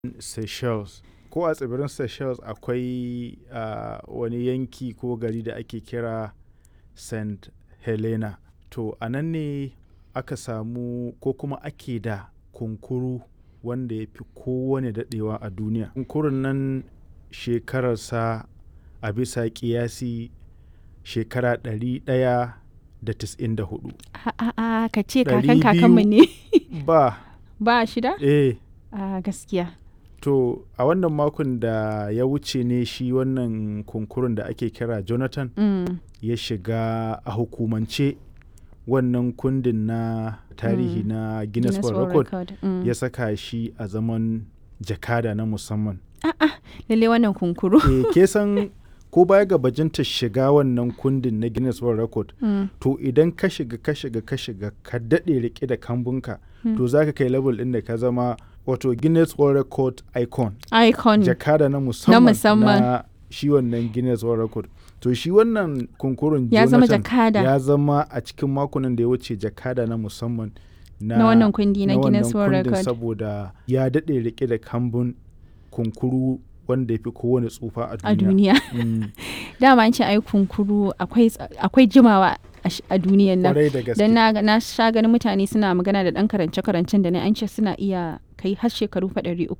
Seychelles. Ko a tsibirin Seychelles akwai ah, wani yanki ko gari da ake kira St. Helena. To a nan ne aka samu ko kuma ake da kunkuru wanda ya fi kowane daɗewa a duniya. Kunkurun nan shekararsa a bisa ƙiyasi shekara ɗari ɗaya da tis'in da hudu. A'a ka ce Ɗari kakan kakanmu biyu. ne. Ba, ba shida? eh, A gaskiya. to a wannan makon da ya wuce ne shi wannan kunkurun da ake kira Jonathan Mm. ya shiga a hukumance wannan kundin na tarihi Mm. na Guinness World Record Mm. ya saka shi a zaman jakada na musamman. Lalle wannan kunkuru. e, ke san ko baya ga bajinta shiga wannan kundin na Guinness World Record Mm. to idan ka shiga ka shiga ka shiga ka daɗe rike da kambunka Mm. to za ka kai level ɗin da ka zama wato Guinness World Record icon Icon. jakada na musamman musamman. na shi wannan Guinness World Record to shi wannan kunkurun Ya zama Jonathan jakada. ya zama a cikin makonan da ya wuce jakada na musamman na, Na wannan kundi na na Guinness wannan World kundin Record. saboda ya daɗe rike da kambun kunkuru wanda ya fi kowane tsufa a a duniya. duniya. Mm, Dama an ce ai kunkuru akwai ts- akwai jimawa a sh- a duniyan nan. Kwarai da gaske. Dan na, na sha ganin mutane suna magana da ɗan karance-karancen da na an ce suna iya kai har shekaru fa ɗari uku